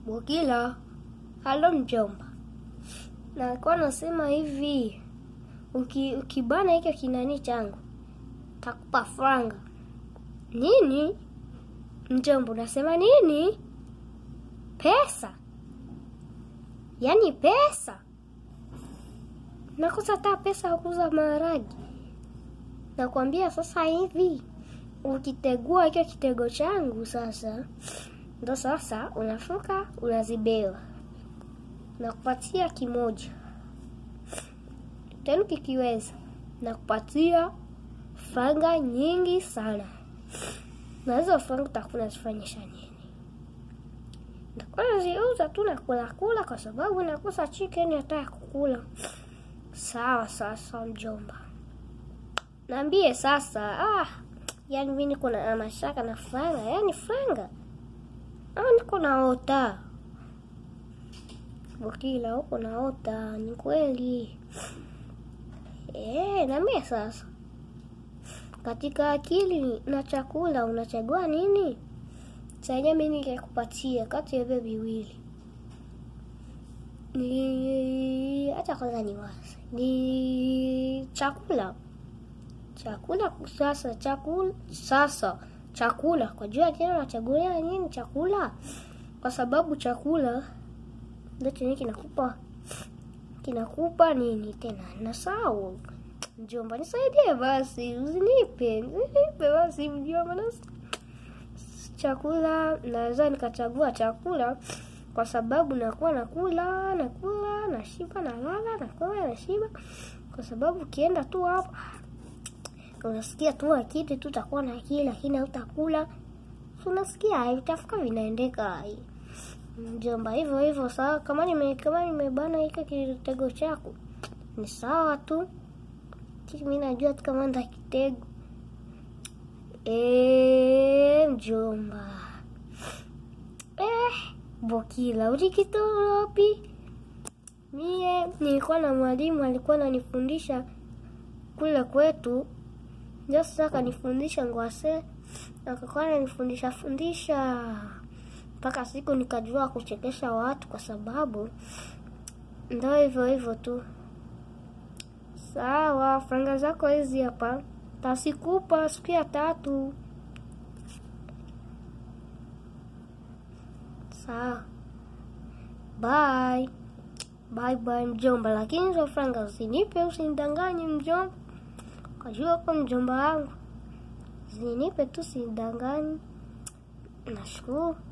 Bukila, halo mjomba. Na alikuwa nasema hivi, uki, ukibana hicho kinani changu takupa franga. Nini? Mjomba, unasema nini? Pesa? Yaani pesa? Nakosa hata pesa ya kuuza maharagi. Nakwambia sasa hivi, ukitegua hicho kitego changu sasa, ndo sasa unafuka unazibewa, nakupatia kimoja tena, kikiweza nakupatia franga nyingi sana, na hizo franga utakuwa unazifanyisha nini? Nitakuwa naziuza tu na kula kula, kwa sababu nakosa chicken hata ya kukula. Sawa sasa, mjomba, naambie sasa. Ah, yani mimi niko na mashaka na franga, yani franga au niko naota? Bukila, huko naota? Ni kweli eh? Naambie sasa, katika akili na chakula unachagua nini? Sasa mimi ningekupatia kati ya hivyo viwili ni hata kwanza ni wazi ni chakula chakula sasa chakula sasa chakula kwa juu ya tena unachagulia nini chakula kwa sababu chakula ndio chenye kinakupa kinakupa nini tena nasahau mjomba nisaidie basi usinipe usinipe basi mjomba nas chakula naweza nikachagua chakula kwa sababu nakuwa nakula nakula nashiba nalala nakula nashiba kwa sababu ukienda tu hapo unasikia tu akili tu utakuwa na akili lakini hautakula unasikia vitafuka vinaendeka mjomba hivyo hivyo sawa kama nime kama nimebana hiko kitego chako ni sawa tu mi najua tu kama nda kitego e, mjomba eh, Bukila ulikitoa wapi? Mie nilikuwa na mwalimu alikuwa ananifundisha kule kwetu, ndio sasa akanifundisha ngwase, akakuwa ananifundisha fundisha mpaka siku nikajua kuchekesha watu, kwa sababu ndio hivyo hivyo tu. Sawa, franga zako hizi hapa, tasikupa siku ya tatu. Sawa, bye bye bye mjomba, lakini hizo franga usinipe, usinidanganye mjomba. Kajua kwa mjomba wangu, usinipe tu, usinidanganye. Nashukuru.